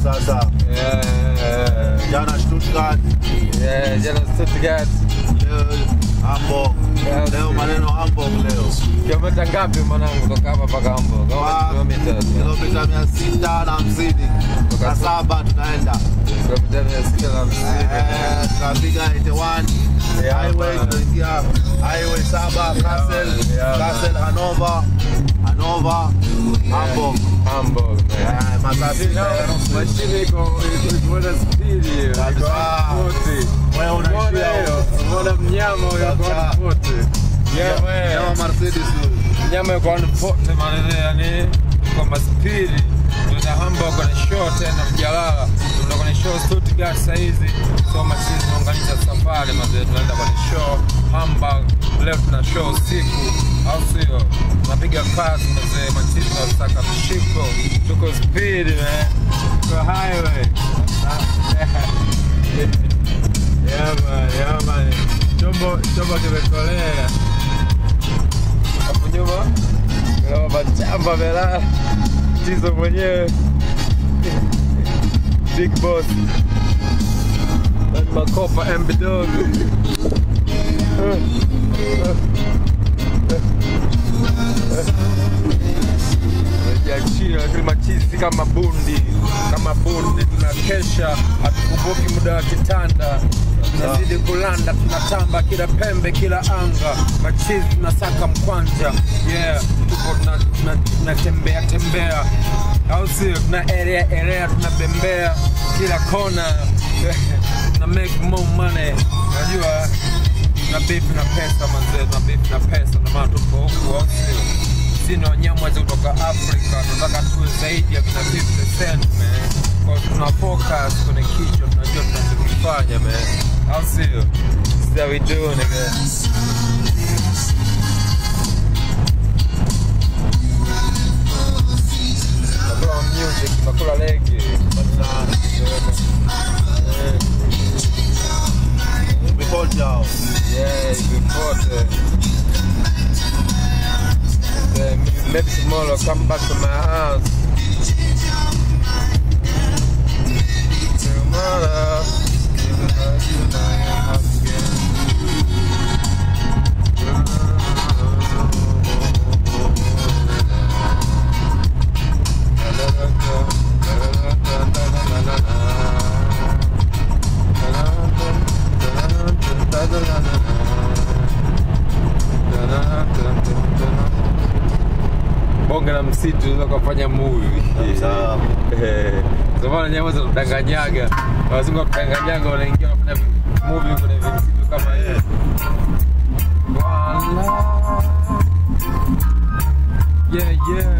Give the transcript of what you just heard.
sasa. Yeah, Jana Stuttgart, yeah, jana Stuttgart. leo Hamburg. Yeah, Leo si- maneno Hamburg leo. Kilomita ngapi mwanangu kutoka hapa mpaka Hamburg? Kama Kwa kilomita kilomita mia sita na hamsini na saba tunaenda. kilomita mia sita na hamsini. Eh, tunapiga 81 Yeah, highway man. tunaingia highway saba Kassel, Yeah, man. Kassel, Hannover, Hannover, Hamburg. Hamburg, man. Eh, masaa sita na nusu. Mashine iko iko na spidi hiyo. Iko Kabisa. 140. Wewe Umeona unaishia hiyo? huko. Umeona mnyama huyo kwa Kabisa. 140. Yeah, Kama man. Mercedes huyu. Mnyama yuko 140 maneno yani kwa maspidi. Tunaenda Hamburg kwenye show tena mjalala. Tunaenda kwenye show Stuttgart saa hizi. So machine tunaunganisha safari mazee tunaenda kwenye show Hamburg. Leo tuna show usiku au sio? Tunapiga kazi mazee machine tunasaka mshiko. Tuko speed man. Tuko highway. Yeah man, yeah man. Chombo chombo kimekolea. Hapo nyuma kuna machamba melala. Tizo mwenyewe. Big boss. Nani makopa MB dog. Jiachia lakini machizi kama bundi kama bundi, tunakesha, hatukumbuki muda wa kitanda, tunazidi kulanda, tunatamba kila pembe, kila anga, machizi tunasaka mkwanja, yeah, tuko tuna- tuna- tunatembea tembea, au sio? Tuna area area, tunabembea kila kona, tuna make more money, unajua tuna beef na pesa manzee, tuna beef na pesa, ndio maana tuko huku, au sio? sisi ni wanyama kutoka Afrika, tunataka tuwe zaidi ya kina 50 Cent man. Kwa hiyo tuna focus kwenye kichwa, tunajua tunachokifanya man, au sio? This is how we do nigga. Tunakula music, tunakula legi, Ripoti yao. yeah, before the the maybe tomorrow come back to my house. Tomorrow, even though you know I am again. bonge la msitu unaweza kufanya movie Sawa. Eh, ndio maana nyama za kudanganyaga wazungu wa kudanganyaga wanaingia wanafanya movie kwenye msitu kama hiyo Wala. yeah yeah